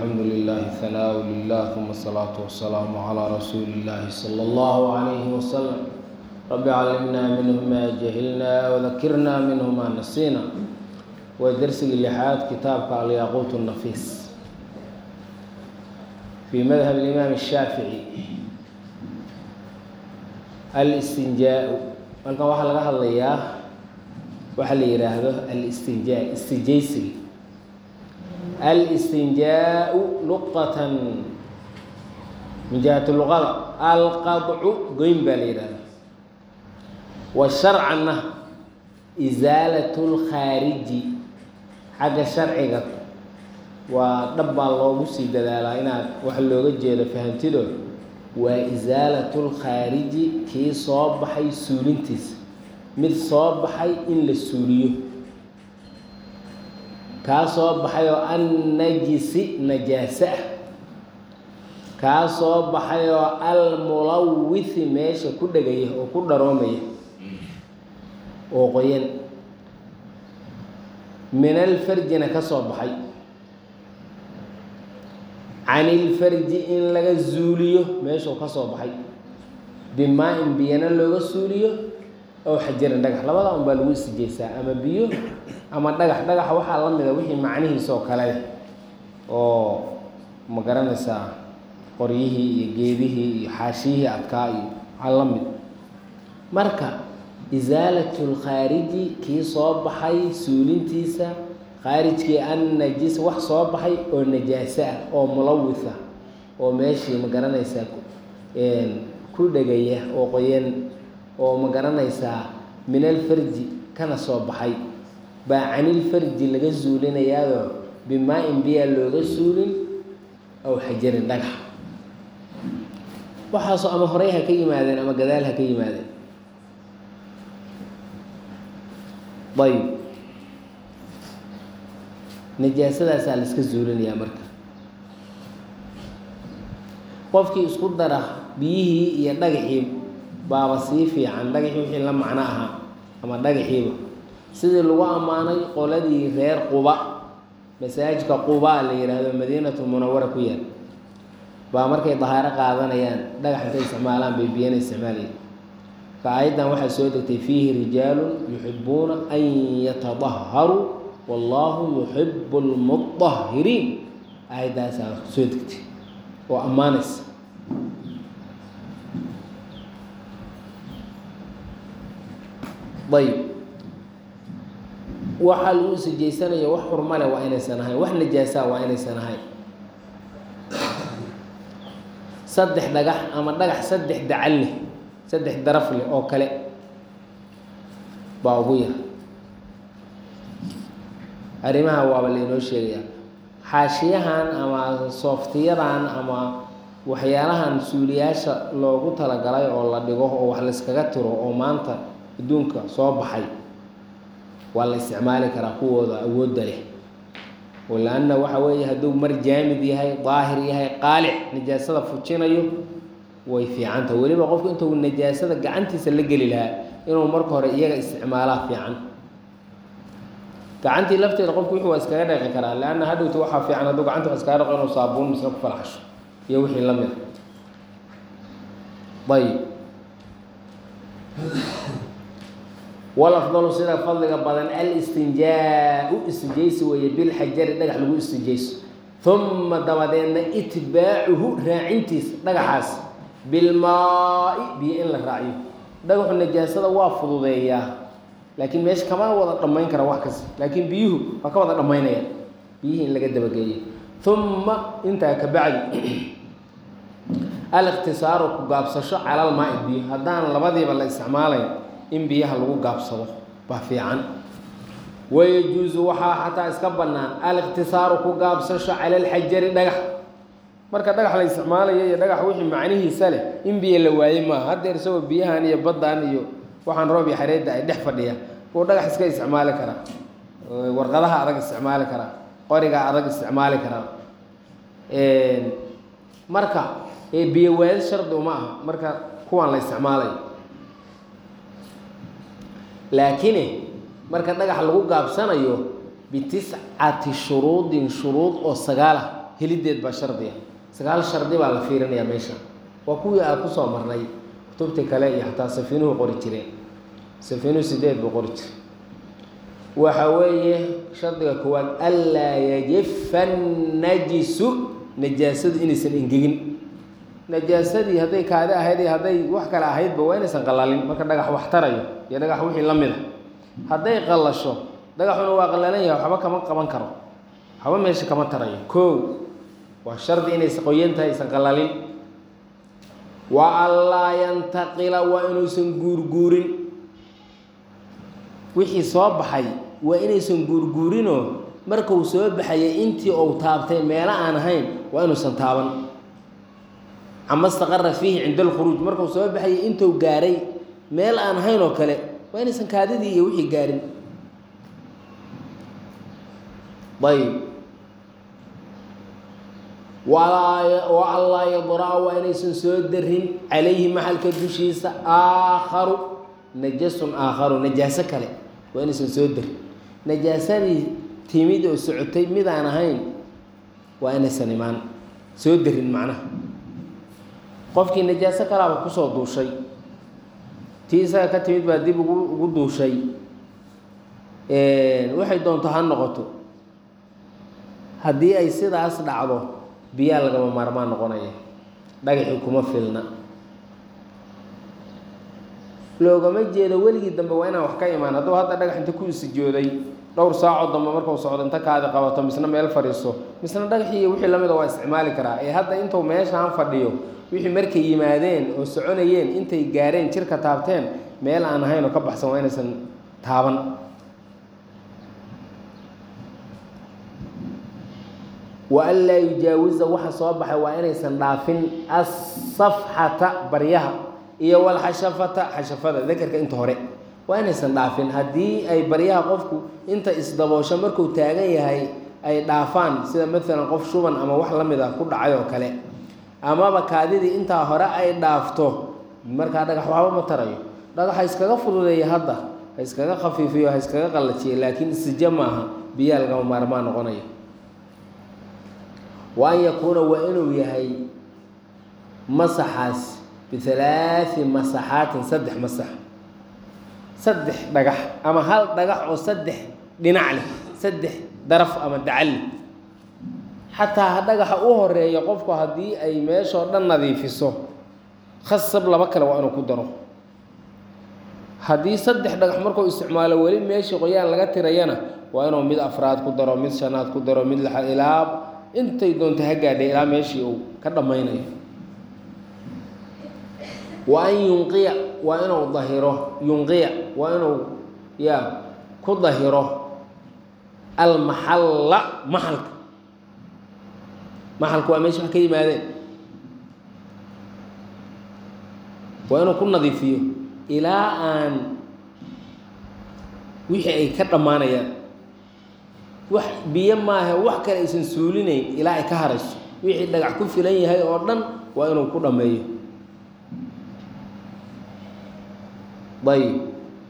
الحمد لله ثناء لله ثم الصلاة والسلام على رسول الله صلى الله عليه وسلم رب علمنا منه ما جهلنا وذكرنا منه ما نسينا ودرس اللحاد كتابك الياقوت النفيس في مذهب الإمام الشافعي الاستنجاء halkan waxaa laga hadlayaa waxaa la yidhaahdo alistinjaa istijaysiga alistinjaau luqatan min jihati luqada alqadcu goyn baa la yidhahda wa sharcanna isaalatu lkhaariji xagga sharciga waa dhab baa loogu sii dadaalaa inaad wax looga jeedo fahantido waa isaalatu lkhaariji kii soo baxay suulintiisa mid soo baxay in la suuliyo kaa soo baxay oo annajisi najaase ah kaa soo baxay oo almulawithi meesha ku dhegaya oo ku dharoomaya oo qoyan min alfarjina ka soo baxay can ilfarji in laga zuuliyo meeshuu ka soo baxay bimaa-in biyana looga suuliyo ow xajarin dhagax labada un baa lagu istijaysaa ama biyo ama dhagax dhagaxa waxaa la mida wixii macnihiisa oo kale oo ma garanaysaa qoryihii iyo geedihii iyo xaashiyihii adkaa iyo waxaa la mid marka isaalatu lkhaariji kii soo baxay suulintiisa khaarijkii an najis wax soo baxay oo najaaso ah oo mulawith ah oo meeshii ma garanaysaa ku dhegaya oo qoyan oo ma garanaysaa min alfarji kana soo baxay baa canilfarji laga suulinayaadoo bimaa-in biyaa looga suulin aw xajarin dhagax waxaasoo ama horey ha ka yimaadeen ama gadaal ha ka yimaadeen ayb najaasadaasaa la iska zuulinayaa marka qofkii isku dara biyihii iyo dhagaxii baaba sii fiican dhagaxii wixii la macno ahaa ama dhagaxiiba sidii lagu ammaanay qoladii reer quba masaajidka quba la yidhaahdo madiinatu munawara ku yaal baa markay dahaaro qaadanayaan dhagax intay isticmaalaan bay biyana isticmaalayeen ka aayaddan waxaa soo degtay fiihi rijaalun yuxibuuna an yatadaharuu wallaahu yuxibu lmudahiriin aayaddaasaa soo degtay oo ammaanaysa ayb waxaa lagu isijaysanaya wax xurmale waa inaysan ahayn wax najaasaa waa inaysan ahayn saddex dhagax ama dhagax saddex dacal leh saddex daraf leh oo kale baa ugu yar arrimaha waaba laynoo sheegayaa xaashiyahan ama sooftiyadan ama waxyaalahan suuliyaasha loogu talagalay oo la dhigo oo wax layskaga tiro oo maanta adduunka soo baxay waa la isticmaali karaa kuwooda awoodda leh la-anna waxa weeye hadduu mar jaamid yahay daahir yahay qaalic najaasada fujinayo way fiicanta weliba qofku intuu najaasada gacantiisa la geli lahaa inuu marka hore iyaga isticmaalaa fiican gacantii lafteeda qofku wixii waa iskaga dhaqi karaa leanna hadhowta waxaa fiican hadduu gacanta wax iskaga dhaqo inuu saabuun misna ku falaxsho iyo wixii la mida ayib walafdalu sida fadliga badan alistinjaa-u istijaysi weeye bilxajari dhagax lagu istijayso uma dabadeedna itbaacuhu raacintiisa dhagaxaas bilmaa-i biyo in la raaciyo dhagaxu najaasada waa fududeeyaa laakiin meesha kama wada dhammayn kara wax kasta laakiin biyuhu waa ka wada dhammaynaya biyihii in laga dabageeyo uma intaa ka bacdi alikhtisaaru ku gaabsasho calal maa-i biyo haddaan labadiiba la isticmaalayn in biyaha lagu gaabsado baa fiican wayajuusu waxaa xataa iska bannaan alikhtisaaru ku gaabsasho cala alxajari dhagax marka dhagax la isticmaalayo iyo dhagax wixii macnihiisa leh in biyo la waaye maaha haddeer isagoo biyahan iyo baddan iyo waxaan roob iyo xareedda ay dhex fadhiya kuwa dhagax iska isticmaali karaa warqadaha adag isticmaali karaa qoriga adag isticmaali karaa marka biyo waadi shardi uma aha marka kuwaan la isticmaalayo laakiin marka dhagax lagu gaabsanayo bitiscati shuruudin shuruud oo sagaal ah helideed baa shardiya sagaal shardi baa la fiirinayaa meesha waa kuwii aad kusoo marnay kutubtii kale iyo xataa safiinuhu qori jireen safiinuhu sideed buu qori jiray waxa weeye shardiga koowaad anlaa yajifa najisu najaasadu inaysan engegin najaasadii hadday kaadi ahayd iyo hadday wax kale ahaydba waa inaysan qalalin marka dhagax wax tarayo iyo dhagax wixii la mid a hadday qallasho dhagaxuna waa qallalan yahay waxba kama qaban karo waxba meesha kama tarayo kow waa shardi inaysan qoyan tahay aysan qallalin wa anlaa yantaqila waa inuusan guurguurin wixii soo baxay waa inaysan guurguurinoo markuu soo baxayay intii uu taabtay meelo aan ahayn waa inuusan taaban cama staqara fiihi cinda alkhuruuj markuu soo baxayay intuu gaaray meel aan ahayn oo kale waa inaysan kaadidii iyo wixii gaarin ayb walaa wa anlaa yadra-a waa inaysan soo darin calayhi maxalka dushiisa aakharu najasun aakharu najaaso kale waa inaysan soo darin najaasadii timid oo socotay mid aan ahayn waa inaysan imaan soo darin macnaha qofkii najaaso kalaaba kusoo duushay tii isaga ka timid baa dib ugu ugu duushay waxay doonto ha noqoto haddii ay sidaas dhacdo biyaa lagama maarmaan noqonaya dhagaxii kuma filna loogama jeedo weligii dambe waa inaan wax ka imaan hadduu hadda dhagax inta ku isijooday dhowr saacoo dambe markuu socdo inta kaadi qabato misna meel fadhiiso misna dhagaxii iyo wixii lamida waa isticmaali karaa ee hadda intuu meeshaan fadhiyo wixii markay yimaadeen oo soconayeen intay gaareen jirka taabteen meel aan ahayn oo ka baxsan waa inaysan taaban wa an laa yujaawiza waxa soo baxay waa inaysan dhaafin asafxata baryaha iyo walxashafata xashafada dakerka inta hore waa inaysan dhaafin haddii ay baryaha qofku inta isdaboosho markuu taagan yahay ay dhaafaan sida maalan qof shuban ama wax la mid ah ku dhacay oo kale amaba kaadidii intaa hore ay dhaafto markaa dhagax waxba ma tarayo dhagax ha iskaga fududeeya hadda ha iskaga khafiifiyo ha iskaga qallajiya laakiin sijo maaha biyaa lagama maarmaan noqonaya wa an yakuuna waa inuu yahay masaxaas bihalaathi masaxaatin saddex masax saddex dhagax ama hal dhagax oo saddex dhinac leh saddex daraf ama dacal leh xataa ha dhagaxa u horeeya qofku haddii ay meeshoo dhan nadiifiso khasab laba kale waa inuu ku daro haddii saddex dhagax markuu isticmaalo weli meeshii qoyaan laga tirayana waa inuu mid afraad ku daro mid shanaad ku daro mid lixaad ilaa intay doonta ha gaadhay ilaa meeshii uu ka dhammaynayo wa an yunqiya waa inuu dahiro yunqiya waa inuu ya ku dahiro almaxalla maxalka maxalka waa meesha wax ka yimaadeen waa inuu ku nadiifiyo ilaa aan wixii ay ka dhammaanayaan wax biyo maaha wax kale aysan suulinayn ilaa ay ka harayso wixii dhagax ku filan yahay oo dhan waa inuu ku dhammeeyo ayb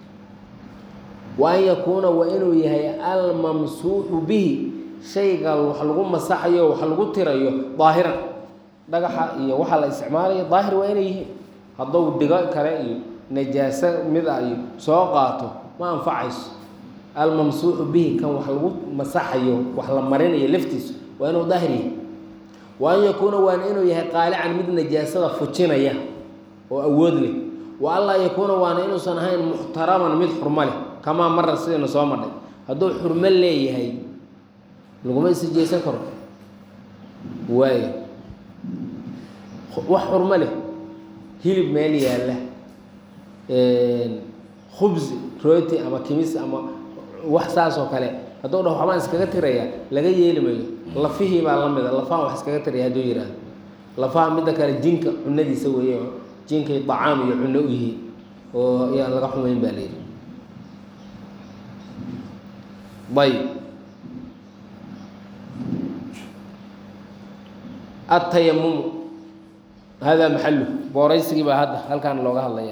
wa an yakuuna waa inuu yahay almamsuuxu bihi shayga wax lagu masaxayo wax lagu tirayo daahiran dhagaxa iyo waxaa la isticmaalayo daahir waa inay yihiin hadduu digo kale iyo najaaso mid a iyo soo qaato ma anfacayso almamsuuxu bihi kan wax lagu masaxayo wax la marinayo laftiisa waa inuu daahir yahay wa an yakuuna waana inuu yahay qaalican mid najaasada fujinaya oo awood leh wa anlaa yakuuna waana inuusan ahayn muxtaraman mid xurmo leh kamaa mara sidayna soo madhay hadduu xurmo leeyahay laguma isijeysan karo waayo wax xurmo leh hilib meel yaalla khubsi rooti ama kimis ama wax saas oo kale hadduu dhaho waxbaan iskaga tiraya laga yeeli mayo lafihii baa la mida lafahan wax iskaga tiraya hadduu yidhaahdo lafaha midda kale jinka cunadiisa weeye jinkay dacaam iyo cunno u yihiin oo yaan laga xumayn baa layidhi ayb atayamumu hada maxalu booraysigii baa hadda halkaan looga hadlaya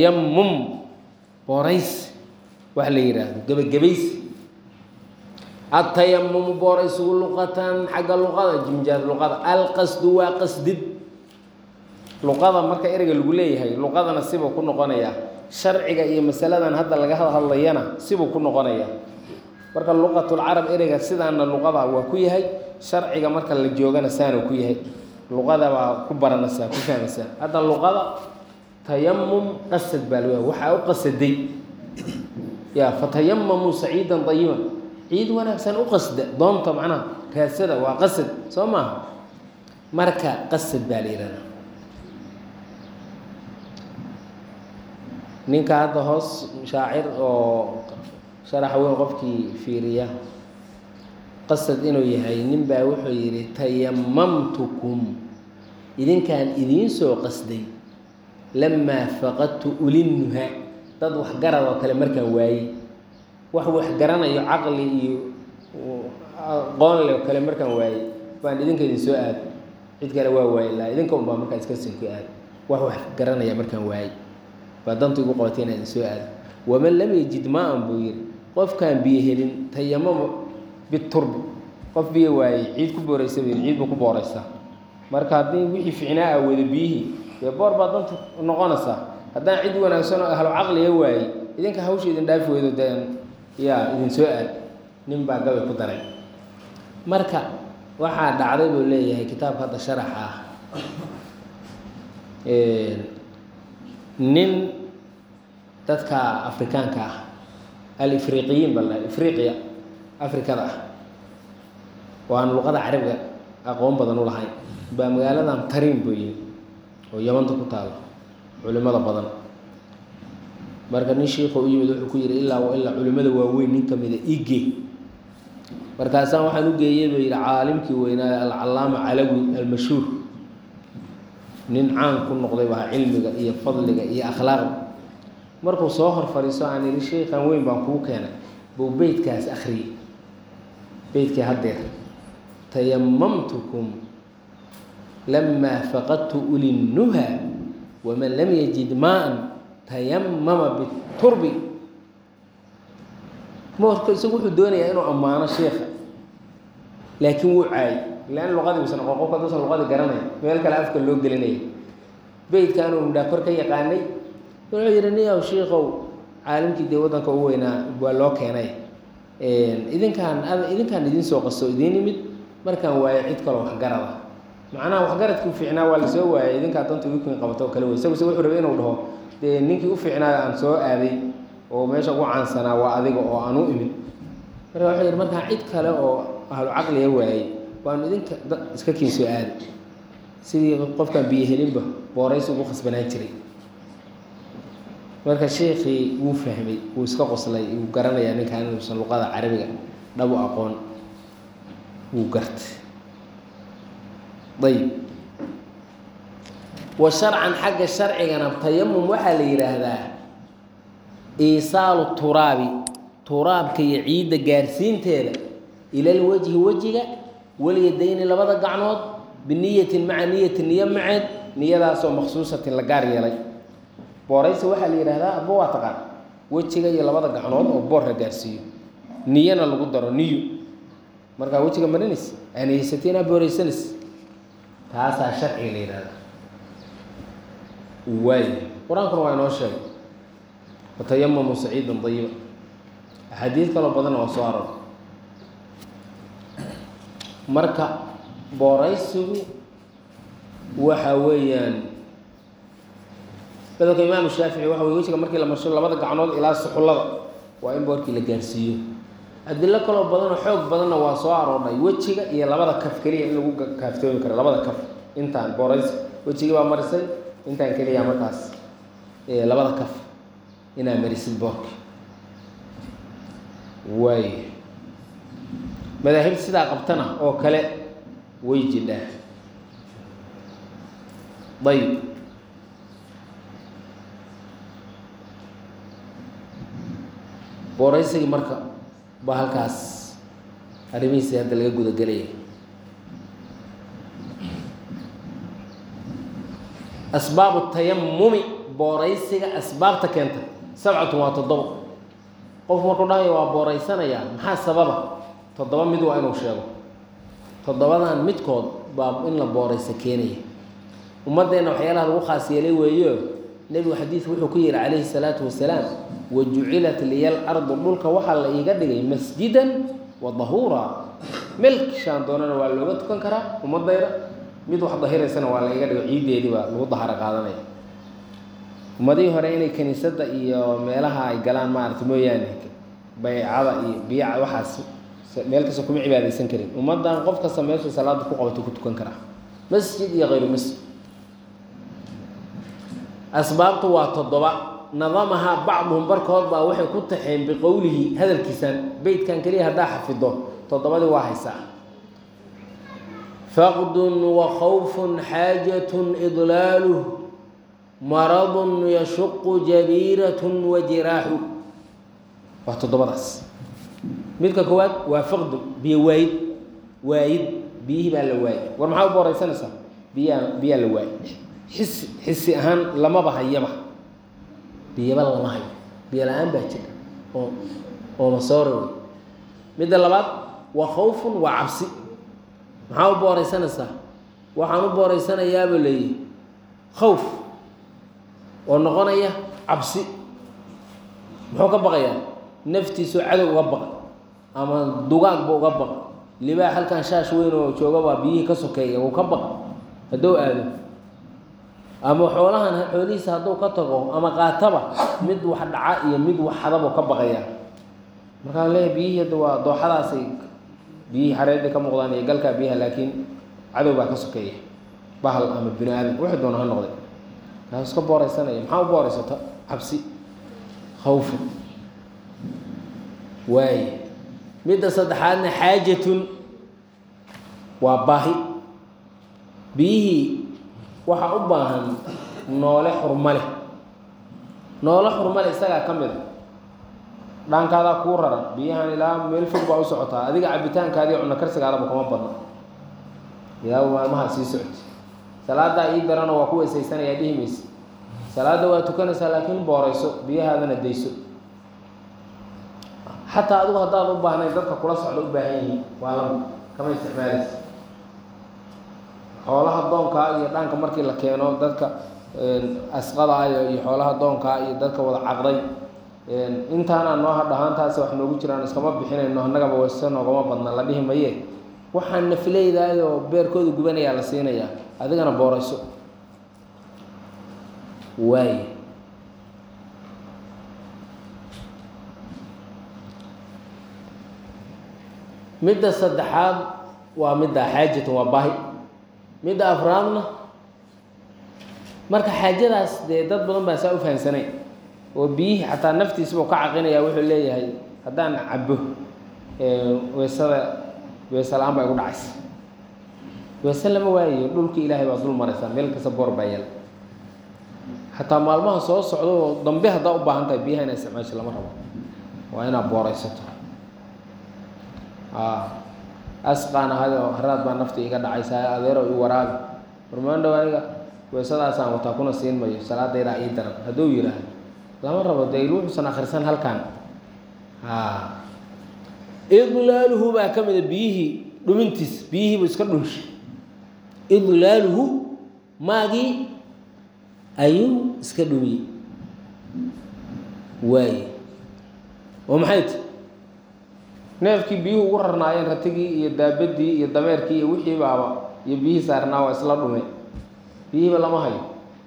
tayamum booraysi wax la yidhaahdo gebagabaysi atayamumu booraysigu luqatan xagga luqada jimjaad luqada alqasdu waa qasdid luqada marka ereyga lagu leeyahay luqadana sibuu ku noqonayaa sharciga iyo masaladan hadda laga hadlayana sibuu ku noqonayaa marka luqatulcarab ereyga sidaana luqada waa ku yahay sharciga marka la joogana saana ku yahay luqada baa ku baranaysaa ku fahmaysaa hadda luqada tayamum qasad baa leeyahay waxaa u qasaday ya fatayamamuu saciidan dayiban ciid wanaagsan u qasda doonta macnaha raasada waa qasad soo maaha marka qasad baa la yihahdaa ninka hadda hoos shaacir oo sharaxa weyn qofkii fiiriya qasad inuu yahay nin baa wuxuu yidhi tayamamtukum idinkaan idiin soo qasday lamaa faqadtu ulinnuha dad waxgarad oo kale markaan waayey wax waxgaranayo caqli iyo aqoonle oo kale markaan waayey baan idinka idin soo aad cid kale waa waaye laa idinka unbaa markaa iska soo ku aad wax wax garanaya markaan waayey baa dantu igu qabatay inaan idin soo aado waman lam yajid maa-an buu yidhi qofkaan biyo helin tayamamo biturbi qof biyo waayey ciid ku booraysa buu yidhi ciid buu ku booraysaa marka haddii wixii ficnaa a wada biyihii dee boor baa dantu noqonaysaa haddaan cid wanaagsan oo ahlo caqliga waayey idinka hawsha idin dhaafi weydo deen yaa idin soo aad nin baa gabay ku daray marka waxaa dhacday buu leeyahay kitaabka hadda sharaxa ah nin dadka afrikaanka ah alifriqiyiin baa la ifriqiya afrikada ah oo aan luqada carabiga aqoon badan u lahayn baa magaaladan tariin buu yimi oo yamanta ku taalo culimada badan marka nin shiikho u yimid wuxuu ku yihi ilaa wa ilaa culimada waaweyn nin kamida ige markaasaan waxaan u geeyey buu yihi caalimkii weynaa alcalaama calawi almashhuur nin caan ku noqday baa cilmiga iyo fadliga iyo akhlaaqda markuu soo hor fadhiiso aan ihi sheikhan weyn baan kuu keenay buu beytkaas akhriyey beytkii haddeer tayamamtukum lamaa faqadtu ulinnuha waman lam yajid maa-an tayamama biturbi marka isagu wuxuu doonayaa inuu ammaano sheikha laakiin wuu caayay lan luqadii usan aqoon qofka haduusan luqadii garanay meel kale afka loo gelinaya beytkaanuu midhaa kor ka yaqaanay wuxuu yihi niyow shiikow caalimkii dee waddanka u weynaa waa loo keenay idinkaan idinkaan idiin soo qaso idiin imid markaan waayo cid kaloo waxgarada macnaha waxgaradkii u fiicnaa waa lasoo waayay idinkaa danta wikin qabato oo kale wey isaguse wuxuu rabay inuu dhaho dee ninkii u fiicnaa aan soo aaday oo meesha ugu caansanaa waa adiga oo aan u imid marka wuxuu yihi markaan cid kale oo ahlu caqliga waayey waanu idinka da iska kiin soo aaday sidii qofkaan biyo helinba booraysi ugu khasbanaan jiray marka sheikii wuu fahmay wuu iska qoslay wuu garanayaa ninkaan inuusan luqada carabiga dhabu aqoon wuu gartay ayib wa sharcan xagga sharcigana tayamum waxaa la yidhaahdaa iisaalu turaabi turaabka iyo ciidda gaarsiinteeda ilal wejhi wejiga walyadayni labada gacnood biniyatin maca niyatin niyo maceed niyadaasoo maksuusatin la gaar yeelay booraysi waxaa la yidhaahdaa aba waa taqaan wejiga iyo labada gacnood oo boor la gaarsiiyo niyana lagu daro niyo markaa wejiga marinays aaniyeysato inaa booraysanis taasaa sharciga la yidhahdaa waay qur-aankuna waa inoo sheegay fatayamamu saciidan dayiba axaadiid kaloo badanna waa soo aroor marka booraysigu waxa weeyaan madalka imaamu shaafici waxa wey wejiga markii la marsho labada gacnood ilaa suxullada waa in boorkii la gaarsiiyo adilo kaloo badanoo xoog badanna waa soo aroornay wejiga iyo labada kaf keliya in lagu kaaftoomi karo labada kaf intaan booraysi wejigii baa marisay intaan keliya markaas labada kaf inaa marisid boorka waay madaahib sidaa qabtana oo kale way jidhaa ayb booraysigii marka baa halkaas arrimihiisii hadda laga gudagelaya asbaabu tayamumi booraysiga asbaabta keenta sabcatun waa toddobo qofku markuu dhahayo waa booraysanayaa maxaa sababa toddoba mid waa inuu sheego toddobadan midkood baa in la booraysa keenaya ummaddeenna waxyaalaha lagu khaas yeelay weeyo nebigu xadiidku wuxuu ku yihi calayhi salaatu wasalaam wa jucilat liyal ardu dhulka waxaa la iiga dhigay masjidan wa dahuura melkshaan doonana waa looga tukan karaa ummadayda mid wax dahiraysana waa la iiga dhigo ciiddeedii baa lagu daharo qaadanaya ummadihii hore inay kiniisadda iyo meelaha ay galaan maarata mooyaane baycada iyo biyaca waxaas meel kasta kuma cibaadaysan karin ummaddan qof kasta meesha salaada ku qabato ku tukan karaa masjid iyo hayru masjid asbaabtu waa toddoba nadamahaa bacduhum barkood baa waxay ku taxeen biqowlihi hadalkiisan beytkan keliya haddaa xafido toddobadii waa haysaa faqdun wa khawfun xaajatun idlaaluh maradun yashuqu jabiiratun wa jiraaxu waa toddobadaas midka koowaad waa faqdu biyo waayid waayid biyihii baa la waayay war maxaa u booraysanaysaa biyaa biyaa la waayay xisi xisi ahaan lamaba hayaba biyaba lama hayo biyo la-aan baa jira oo oo masoore wey midda labaad waa khawfun waa cabsi maxaa u booraysanaysaa waxaan u booraysanayaaba leeyihi khawf oo noqonaya cabsi muxuu ka baqayaa naftiisoo cadow uga baqa ama dugaagba uga baqa libaa halkan shaash weyn oo joogabaa biyihii ka sokeeya uu ka baqa hadduu aado ama xoolahan xoolihiisa hadduu ka tago ama qaataba mid wax dhaca iyo mid wax hadabuu ka baqaya markaan leeyahay biyihii hadda waa dooxadaasay biyihii xareedii ka muuqdaan iyo galkaa biyaha laakiin cadow baa ka sokeeya bahal ama bini aadam wuxuu doona ha noqday kaas iska booraysanaya maxaa u booraysata cabsi khawfu waaye midda saddexaadna xaajatun waa baahi biyihii waxaa u baahan noole xurma leh noole xurma leh isagaa ka mid a dhaankaadaa kuu raran biyahan ilaa meel fog baa u socotaa adiga cabitaankaadii cunno karsigaadaba kama badna ilaa maalmahaa sii socoti salaadaa ii darana waa ku weysaysanaya dhihi mayse salaadda waa tukanaysaa laakiin boorayso biyahaadana dayso xataa adigu haddaad u baahnayn dadka kula socda u baahan yihiin waa lama kama isticmaalaysa xoolaha doonkaa iyo dhaanka markii la keeno dadka asqada iyo iyo xoolaha doonkaa iyo dadka wada caqday intaanaa noo hadhahaantaasi wax noogu jiraan iskama bixinayno annagaba wayse noogama badna la dhihi maye waxaan nafleydaayoo beerkooda gubanayaa la siinayaa adigana boorayso waay midda saddexaad waa midda xaajatan waa baahi midda afraadna marka xaajadaas dee dad badan baa saa u fahamsanayn oo biyihii xataa naftiisabuu ka caqinaya wuxuu leeyahay haddaan cabo weysada weyse la-aan baa igu dhacaysa weyse lama waayayo dhulka ilaahay baa dul maraysaa meel kasta boor baa yala xataa maalmaha soo socda oo dambe haddaa u baahan tahay biyaha inaa isticmaasho lama rabo waa inaad booraysato asqaan ahayoo haraad baa nafta iga dhacaysaa adeero i waraabi warmaandhow aniga weysadaasaan wataa kuna siin mayo salaadaydaa ii daran hadduu yidhaahdo lama rabo dee wuxuusan akhrisan halkan idlaaluhu baa ka mida biyihii dhumintiis biyihiibu iska dhunshay idlaaluhu maagii ayuu iska dhumiyey waaye oo maxay ti neefkii biyuhu ugu rarnaayeen ratigii iyo daabadii iyo dameerkii iyo wixii baaba iyo biyihii saarnaa waa isla dhume biyihiiba lama hayo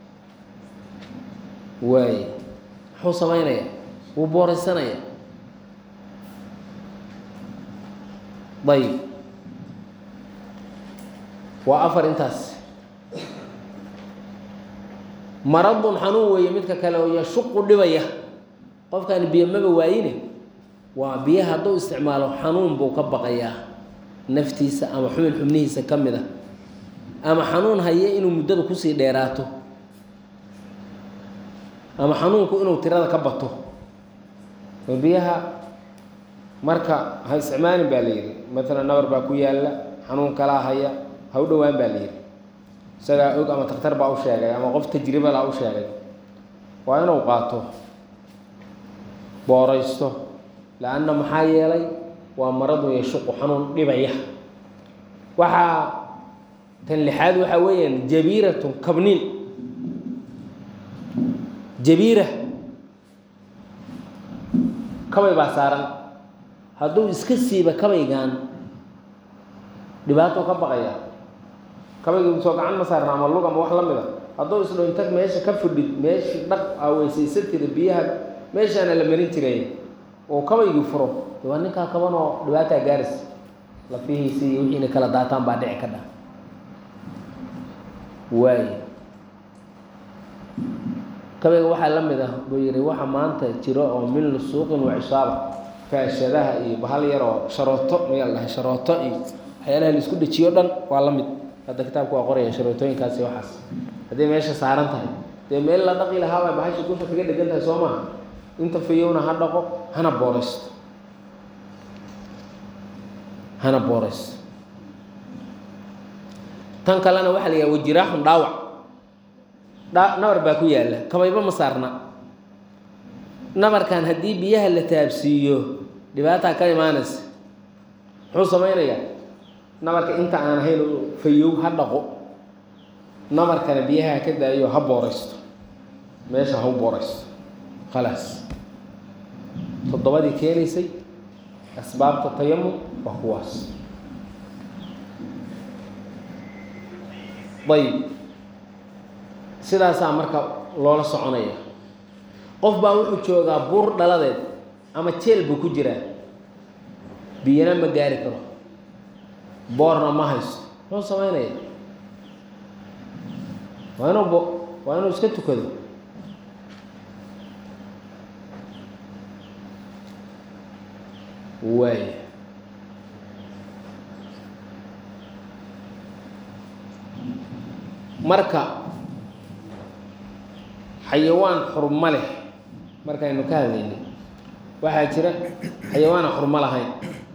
waaye muxuu samaynaya wuu booraysanaya ayib waa afar intaas maradun xanuun weeye midka kale oo yashuqu dhibaya qofkaani biyo maba waayine waa biyaha hadduu isticmaalo xanuun buu ka baqayaa naftiisa ama xubin xubnihiisa ka mid a ama xanuun haye inuu muddada kusii dheeraato ama xanuunku inuu tirada ka bato oo biyaha marka ha isticmaalin baa la yidhi maalan nabar baa ku yaalla xanuun kalaa haya ha u dhowaan baa la yidhi isagaa og ama takhtar baa u sheegay ama qof tajribalaa u sheegay waa inuu qaato booraysto la-anna maxaa yeelay waa maradu yashuqu xanuun dhibaya waxaa tan lixaad waxaa weeyaan jabiiratun kabniin jabiira kabay baa saaran hadduu iska siiba kabaygan dhibaato ka baqaya kabayga soo gacan ma saarna ama lug ama wax la mid a hadduu isdho inta meesha ka fidhid meeshii dhaq aa weysaysan tira biyaha meeshaana la marin jiray oo kabaygii furo de waa ninkaa kabanoo dhibaataa gaaris lafihiisi iyo wixiina kala daataan baa dhici ka dha waayo kabayga waxaa la mid ah buu yihi waxa maanta jiro oo min lusuuqin wa cisaaba faashadaha iyo bahal yar oo sharooto mayaa la dhahay sharooto iyo waxyaalaha la isku dejiyo dhan waa la mid hadda kitaabku waa qoraya sharootooyinkaasi waxaas hadday meesha saaran tahay dee meel la dhaqi lahaabay bahasha dusha kaga dhegan tahay soo maha inta fayowna ha dhaqo hana booraysto hana booraysto tan kalena waxaa la yidhaha wajiraaxun dhaawac dha nabar baa ku yaalla kabayba ma saarna nabarkan haddii biyaha la taabsiiyo dhibaataa ka imaanaysa muxuu samaynayaa nabarka inta aan ahayn fayow ha dhaqo nabarkana biyaha ka daayo ha booraysto meesha ha u booraysto khalaas toddobadii keenaysay asbaabta tayamum waa kuwaas ayib sidaasaa marka loola soconaya qof baa wuxuu joogaa buur dhaladeed ama jeel buu ku jiraa biyana ma gaari karo boorna ma haysto muxuu samaynaya waa inuu bo waa inuu iska tukado waaya marka xayawaan xurmo leh markaynu ka hadlaynay waxaa jira xayawaana xurmo lahayn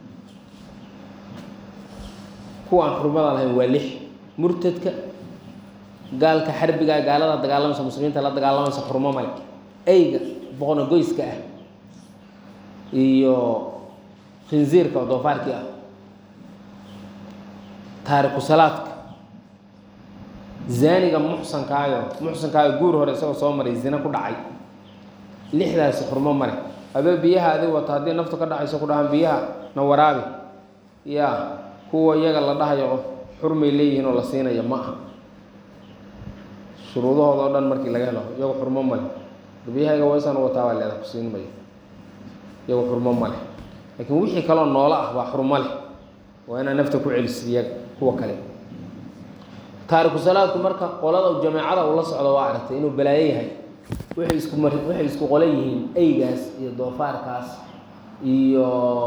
kuwaan xurmada lahayn waa lix murtadka gaalka xarbiga gaalada dagaalamaysa muslimiinta la dagaalamaysa xurmo male eyga boqona goyska ah iyo khinziirka oo doofaarkii ah taariku salaadka zaaniga muxsankaayo muxsankaayo guur hore isagoo soo maray zina ku dhacay lixdaasi xurmo male adoo biyaha adig wato haddii naftu ka dhacayso ku dhahaan biyaha na waraabi yaa kuwa iyaga la dhahayo xurmay leeyihiin oo la siinayo ma aha shuruudahooda o dhan markii laga helo iyagu xurmo male biyahayga waysan wataa baa leeda ku siin mayo iyagu xurmo male laakiin wixii kaloo noolo ah baa xurmo leh waa inaa nafta ku celisid iyaga kuwa kale taariku salaadku marka qolada jameecada uu la socdo waa aragtay inuu balaayo yahay waxay isku mar waxay isku qole yihiin eygaas iyo doofaarkaas iyo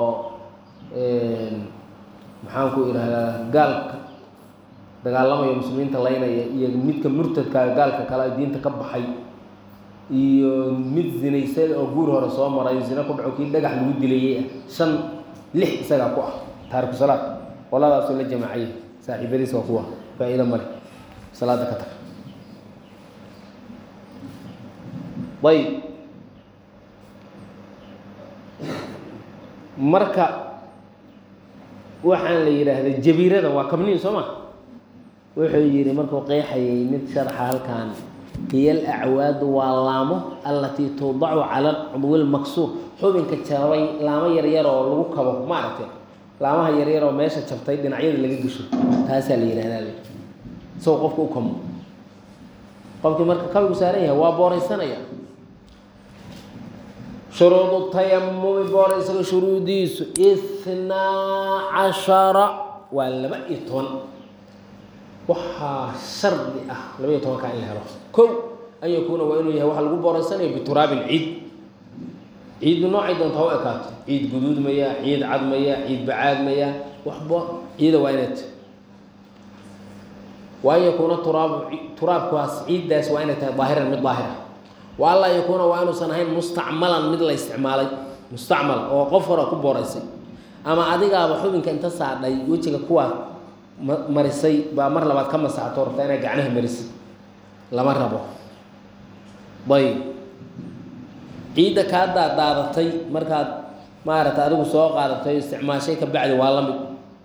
maxaan ku idhahdaa gaalka dagaalamayo muslimiinta laynaya iyo midka murtadkaa gaalka kale diinta ka baxay iyo mid zinaysay oo guur hore soo maray zina ku dhaco kii dhagax lagu dilayay ah shan lix isagaa ku ah taariku salaad qoladaasuu la jamaacayay saaxiibadiis waa kuwa faa-iido male salaada ka tag ayb marka waxaan la yidhaahda jabiirada waa kabniin soo ma wuxuu yihi markuu qeexayay mid sharxa halkan hiy alacwaadu waa laamo allatii tuudacu cala cudwi lmaksuur xubinka jabay laamo yaryar oo lagu kabo maaragtay laamaha yaryar oo meesha jabtay dhinacyada laga gesho taasaa la yihahdaa isagoo qofka u kamo qofkii marka kabigu saaran yahay waa booraysanaya shuruudu tayamumi booraysaga shuruudiisu ithnaa cashara waa laba iyo toban waxaa shardi ah laba iyo tobankaa in la helo kow an yakuuna waa inuu yahay waxa lagu booraysanayo bituraabin ciid ciiddu noocay doonta ha u ekaato ciid guduud maya ciid cad maya ciid bacaad maya waxba ciida waa inay tahay wa an yakuuna turaabu turaabkaas ciiddaas waa inay tahay daahiran mid daahira wa an laa yakuuna waa inuusan ahayn mustacmalan mid la isticmaalay mustacmal oo qof hore ku booraysay ama adigaaba xubinka inta saadhay wejiga kuwaa ma marisay baa mar labaad ka masaxto rabtaa inaa gacnaha marisid lama rabo ayb ciidda kaa daadaadatay markaad maaragta adigu soo qaadatay isticmaashay ka bacdi waa la mid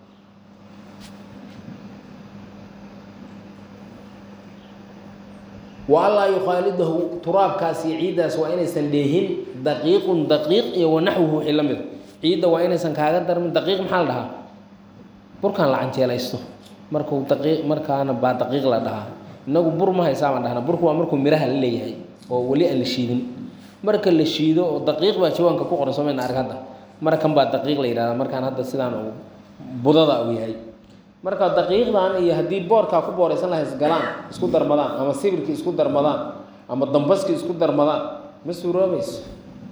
wa allaa yukhaalidahu turaabkaas iyo ciiddaas waa inaysan dheehin daqiiqun daqiiq iyo wanaxwuhu wixii la mida ciidda waa inaysan kaaga darmin daqiiq maxaa la dhahaa burkaan la canjeelaysto markuu daqiiq markaana baa daqiiq la dhahaa inagu bur ma haysaa baan dhahnaa burku waa markuu miraha la leeyahay oo weli aan la shiidin marka la shiido oo daqiiq baa jawaanka ku qoran somayna arg hadda markan baa daqiiq la yidhahdaa markaan hadda sidaan uu budada uu yahay marka daqiiqdan iyo haddii boorkaa ku booraysan lahay isgalaan isku darmadaan ama sibirkii isku darmadaan ama dambaskii isku darmadaan ma suuroobayso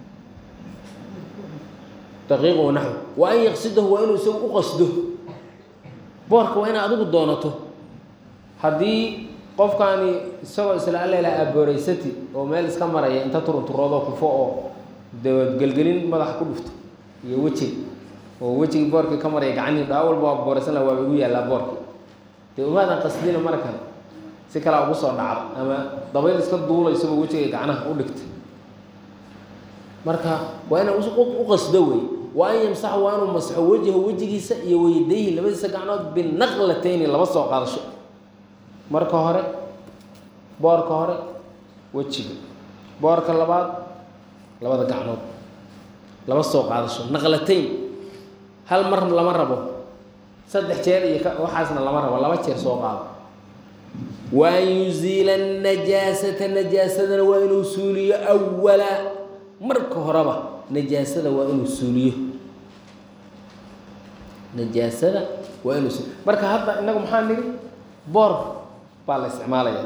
daqiiq wa naxw wa an yaqsidahu waa inuu isagu u qasdo boorka waa inaad adigu doonato haddii qofkaani isagoo isla alleela aabooreysati oo meel iska maraya inta turunturoodo kufo oo dawadgelgelin madaxa ku dhufto iyo wejiga oo wejigii boorkii ka maraya gacanii dhaa walba waa booraysan laha waaba igu yaallaa boorki dee umaadan qasdina markan si kalea ugu soo dhacdo ama dabayl iska duulaysaba wejiga gacnaha u dhigta marka waa inaa u qasdo wey wa an yamsaxa waa inuu masxo wejha wejigiisa iyo weydayhi labadiisa gacnood binaqlatayni laba soo qaadasho marka hore boorka hore wejiga boorka labaad labada gacnood laba soo qaadasho naqlatayn hal mar lama rabo saddex jeer iyo waxaasna lama rabo laba jeer soo qaado wa an yuziila najaasata najaasadana waa inuu suuliyo awala marka horeba najaasada waa inuu suuliyo najaasada waa inuu suuliyo marka hadda inagu maxaa nidhi boor baa la isticmaalaya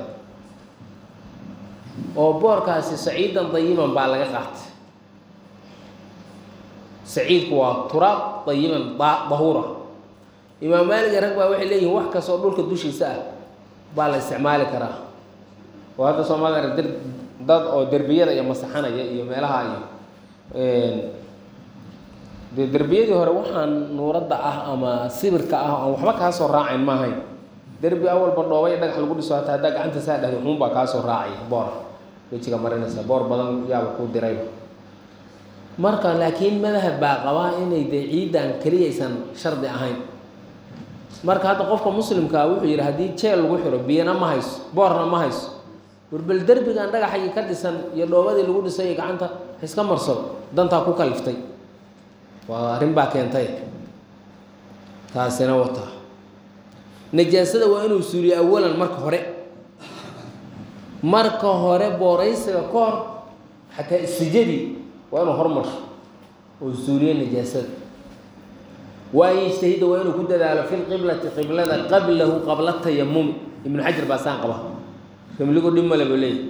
oo boorkaasi saciidan dayiban baa laga qaatay saciidku waa turaab dayiban dahuura imaam maaliga rag baa waxay leeyihin wax kastoo dhulka dushiisa ah baa la isticmaali karaa oo hadda soomaalida der dad oo derbiyada iyo masaxanaya iyo meelaha iyo dee derbiyadii hore waxaan nuuradda ah ama sibirka ah aan waxba kaa soo raacayn maahayn derbi awalba dhoobay dhagax lagu dhiso hataa haddaa gacanta saa dhahda xuun baa kaa soo raacaya boor wejiga marinaysa boor badan yaaba kuu dirayba marka laakiin madahab baa qabaa inay dee ciiddan keliyaysan shardi ahayn marka hadda qofka muslimkaa wuxuu yidhi haddii jeel lagu xiro biyana ma hayso boorna ma hayso warbel derbigan dhagaxagii ka dhisan iyo dhoobadii lagu dhisay iyo gacanta iska marsado dantaa ku kaliftay waa arrin baa keentay taasina wataa najaasada waa inuu suuliyo awalan marka hore marka hore booraysiga ka hor xataa istijadii waa inuu hormarsho oo suuliyo najaasada waa an yajtahida waa inuu ku dadaalo fi lqiblati qiblada qablahu qabla tayamumi ibnu xajar baa saan qaba ramligu dhib male buu leeyahy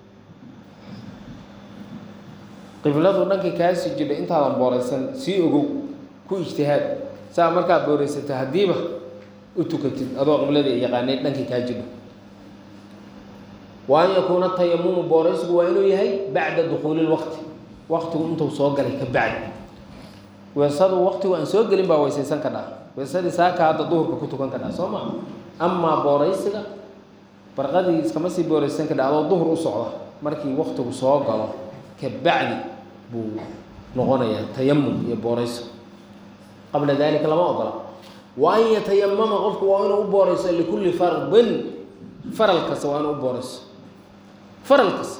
qibladu dhankay kaasii jidha intaadan booraysan sii ogow ku ijtihaad saa markaad booraysata haddiiba u tukatid adoo qiblada yaqaanay dhankay kaa jidho wa an yakuuna tayamumu booraysigu waa inuu yahay bacda dukuuli lwaqti waqtigu intuu soo galay ka bacdi weesadu waqtigu aan soo gelin baa weysaysan ka dhaa weesadii saaka hadda duhurka ku tukan ka dhaa soo maa amaa booraysiga barqadii iskama sii booraysan ka dha adoo duhur u socda markii waqtigu soo galo ka bacdi buu noqonayaa tayamum iyo booraysigu qabla dalika lama ogola wa an yatayamama qofku waa inuu u boorayso likulli fardin faral kasta waa inuu u boorayso faral kasta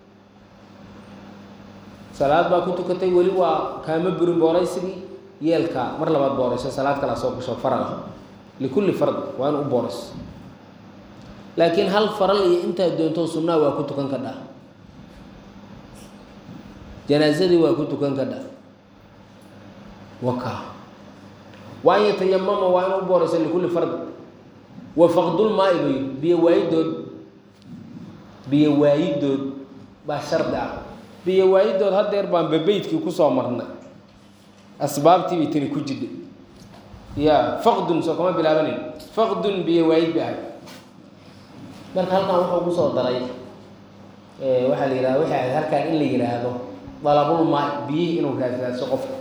salaad baa ku tukatay weli waa kaama burin booraysigii yeelkaa mar labaad boorayso salaad kalaa soo gasho faral ah likulli fard waa inuu u boorayso laakiin hal faral iyo intaad doonto sunnaa waa ku tukan ka dhah janaasadii waa ku tukan ka dhah waka waa an yatayamama waa inuu u boorayso likulli fard wa faqdulmaai bay biyo waayidood biyo waayidood baa shardi ah biyo waayidood haddeer baan babeydkii kusoo marnay asbaabtii bay tani ku jidhay ya faqdun soo kama bilaabanayn faqdun biyo waayid bay ahayd marka halkan wuxuu kusoo daray waxaa la yihahda waxay ahayd halkaan in la yihaahdo dalabul maa biyihii inuu raadraadso qofka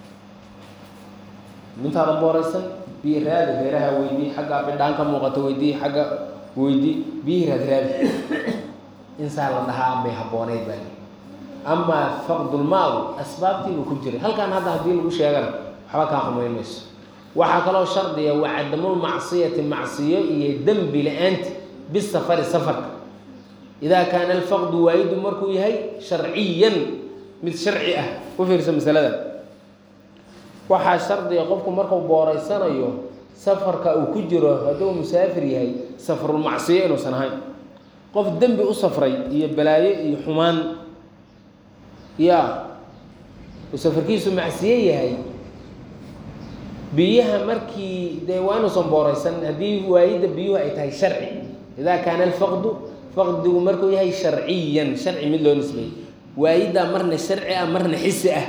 mintaada booraysan biyo raadi reeraha weydii xagga bidhaan ka muuqato weydii xagga weydii biyihii raadraadi insaa la dhahaa bay habbooneyd baa amaa faqdulmaadu asbaabtiibuu ku jiray halkan hadda haddii lagu sheegana waxba kaa xumayn mayso waxaa kaloo shardiya waa cadamulmacsiyati macsiyo iyo dembi la-aanti bisafari safarka idaa kaana alfaqdu waayidu markuu yahay sharciyan mid sharci ah ku fiirsa masalada waxaa shardiga qofku markuu booreysanayo safarka uu ku jiro hadduu musaafir yahay safarulmacsiyo inuusan ahayn qof dembi u safray iyo balaayo iyo xumaan yaa uu safarkiisu macsiyo yahay biyaha markii dee waa inuusan booreysan haddii waayidda biyuhu ay tahay sharci idaa kaana alfaqdu faqdigu markuu yahay sharciyan sharci mid loo nisbeeyey waayiddaa marna sharci ah marna xisi ah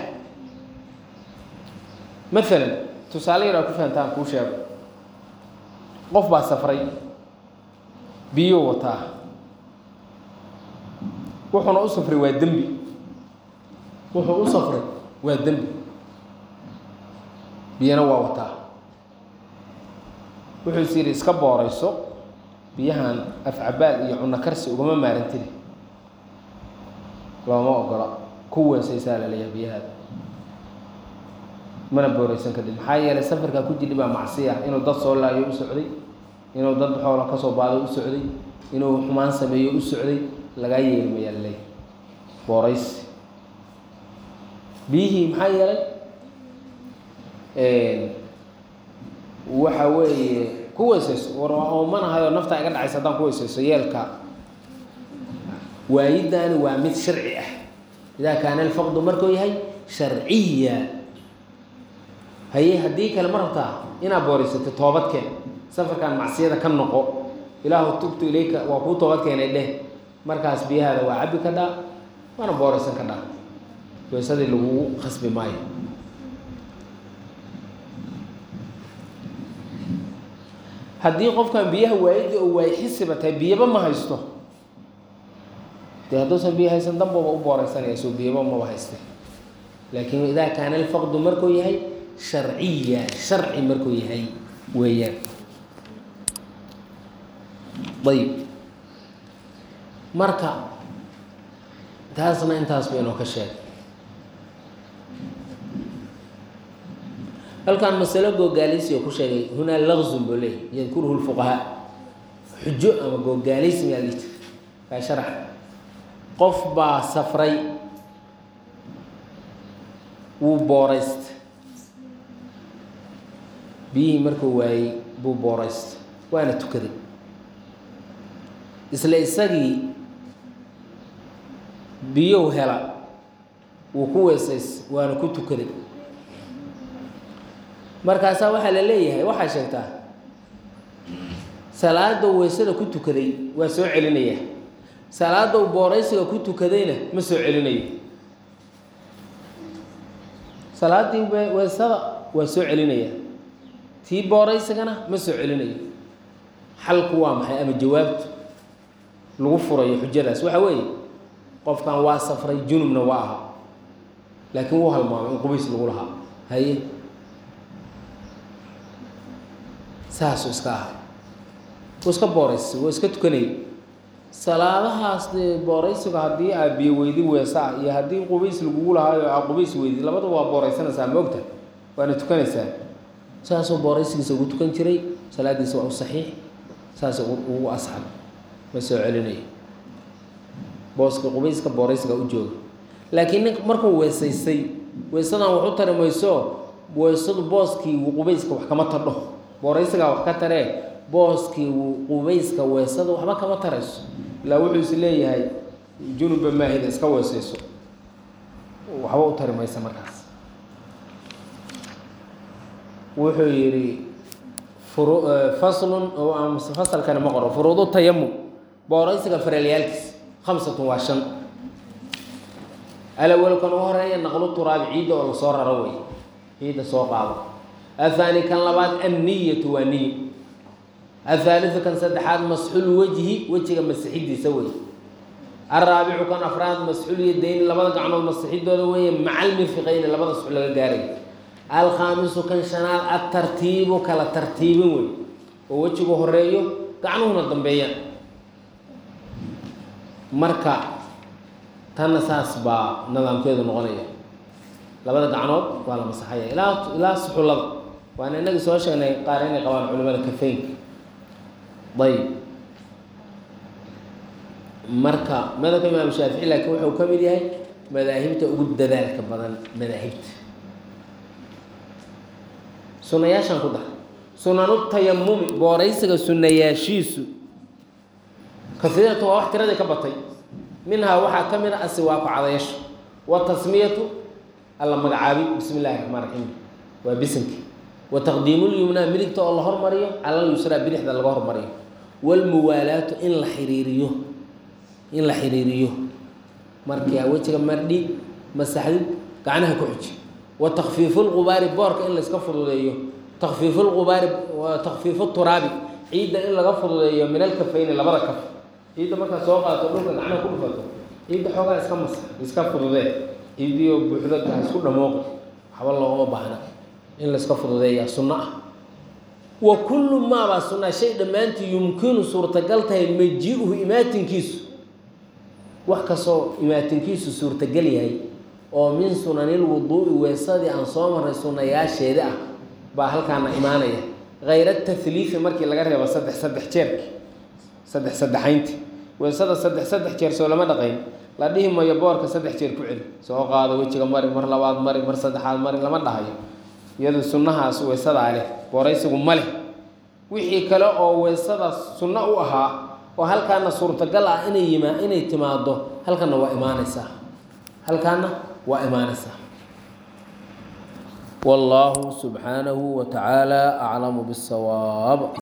maalan tusaale yar aa ku fahantaan kuu sheego qof baa safray biyuu wataa wuxuuna u safray waa dembi wuxuu u safray waa dembi biyana waa wataa wuxuu is yidhi iska booreyso biyahan afcabaal iyo cunno karsi ugama maarantiri looma ogola ku weesaysaa la leeyahay biyahaada mana booreysan kadib maxaa yeelay safarkaa ku jidhi baa macsiya inuu dad soo laayo u socday inuu dad xoola kasoo baado u socday inuu xumaan sameeyo u socday lagaa yeelmayaa laleeyahay booreysi biyihii maxaa yeelay waxa weeye ku weysayso war oomanahayo naftaa iga dhacaysa haddaan ku weysayso yeelka waayiddaani waa mid sharci ah idaa kaana alfaqdu markuu yahay sharciya haye haddii kale ma rabtaa inaad booreysato toobadkeen safarkan macsiyada ka noqo ilaahu tubtu ilayka waa kuu toobad keenay dheh markaas biyahaada waa cabbi ka dhaa waana booreysan ka dhaa weysadii lagugu khasbi maayo haddii qofkan biyaha waayidda oo waay xisiba tahay biyaba ma haysto dee hadduusan biyo haysan danbaba u booreysanaya soo biyaba maba hayste laakiin idaa kaana alfaqdu markuu yahay sharciya sharci markuu yahay weeyaan ayib marka taasna intaas ba inoo ka sheegay halkan masalo googaaleysi oo ku sheegay hunaa laqzun buu leeyay yadkuruhu lfuqahaa xujo ama googaaleysi maa lii jir kaa sharax qof baa safray wuu booreysta biyihii markuu waayey buu booreysta waana tukaday isla isagii biyow hela wuu ku weesays waana ku tukaday markaasaa waxaa la leeyahay waxaa sheegtaa salaada weysada ku tukaday waa soo celinaya salaada u booreysiga ku tukadayna ma soo celinayo salaadii weysada waa soo celinaya tii booreysigana ma soo celinayo xalku waa maxay ama jawaabtu lagu furayo xujadaas waxa weeye qofkan waa safray junubna waa ahaa laakiin wuu halmaamay in qubays lagu lahaa haye saasuu iska ahay wuu iska booreysay wuu iska tukanayay salaadahaas dee booreysiga haddii aa biyo weydi weesa ah iyo haddii qubays lagugu lahaayo aa qubays weydi labada waa booreysanaysaa moogta waana tukanaysaa saasuu booreysigiisa ugu tukan jiray salaadiisa waa u saxiix saasuu ugu asxab ma soo celinayo booska qubayska booreysiga u jooga laakiin nin markuu weesaystay weysadan wax u tari mayso weysadu booskii qubayska wax kama tardho booreysigaa wax ka taree booskii qubayska weesada waxba kama tarayso ilaa wuxuu is leeyahay junuba maahida iska weesayso waxba u tari maysa markaas wuxuu yidhi furu faslun oo fasalkani ma qoro furuudu tayamum booreysiga fareelyaalkiis khamsatun waa shan alawalkan u horeeya naqlu turaabi ciidda oo lasoo raro wey ciidda soo qaado ahaani kan labaad anniyatu waa niyo athaaliu kan saddexaad masxul wejhi wejiga masixidiisa wey alraabicu kan afraad masxul yadayni labada gacmood masixidooda weeye maca almirfiqayni labada suxul laga gaaray alkhaamisu kan shanaad atartiibu kala tartiibin wey oo wejigu horeeyo gacnuhuna dambeeyaan marka tanna saas baa nidaamkeedu noqonaya labada gacnood waa la masaxaya ilaa ilaa suxullada waana inagii soo sheegnay qaar inay qabaan culimada kafeynka ayb marka madhabka imaam shaafici laakiin wuxuu ka mid yahay madaahibta ugu dadaalka badan madaahibta sunayaashan ku dar sunanu tayamumi booraysiga sunayaashiisu kasiiratu waa wax tiradii ka batay minhaa waxaa ka mid a asiwaaku cadayasho watasmiyatu alla magacaabi bismi illahi raxmaan raxiim waa bisinki wa taqdiimulyumnaa midigta oo la hormariyo calal yusraa bidixda laga hormariyo walmuwaalaatu in la xiriiriyo in la xiriiriyo markaa wejiga mardhi masaxdid gacnaha ku xuji wa takfiifu lqubaari boorka in layska fududeeyo takfiifu lqubaari takfiifu turaabi ciidda in laga fududeeyo min alkafayni labada kaf ciidda markaad soo qaadato dhulka gacnaha ku dhufato ciidda xoogaa iska mas iska fududee ciiddiyo buuxda ha isku dhamooqi waxba loogama baahna in layska fududeeyaa sunno ah wa kullu maabaa sunnaa shay dhammaantii yumkinu suurtagal tahay maji-uhu imaatinkiisu wax kastoo imaatinkiisu suurtagal yahay oo min sunanil wuduu'i weesadii aan soo marray sunnayaasheeda ah baa halkaana imaanaya hayra tahliifi markii laga reebo saddex saddex jeerki saddex saddexaynti weesada saddex saddex jeer soo lama dhaqayn la dhihi mayo boorka saddex jeer ku celi soo qaado wejiga mari mar labaad mari mar saddexaad mari lama dhahayo iyadu sunnahaas weesadaa leh booraysigu ma leh wixii kale oo weesadaas sunno u ahaa oo halkaana suurtagal ah inay yima inay timaado halkana waa imaanaysaa halkaana waa imaanaysaa والله سبحانه وتعالى أعلم بالصواب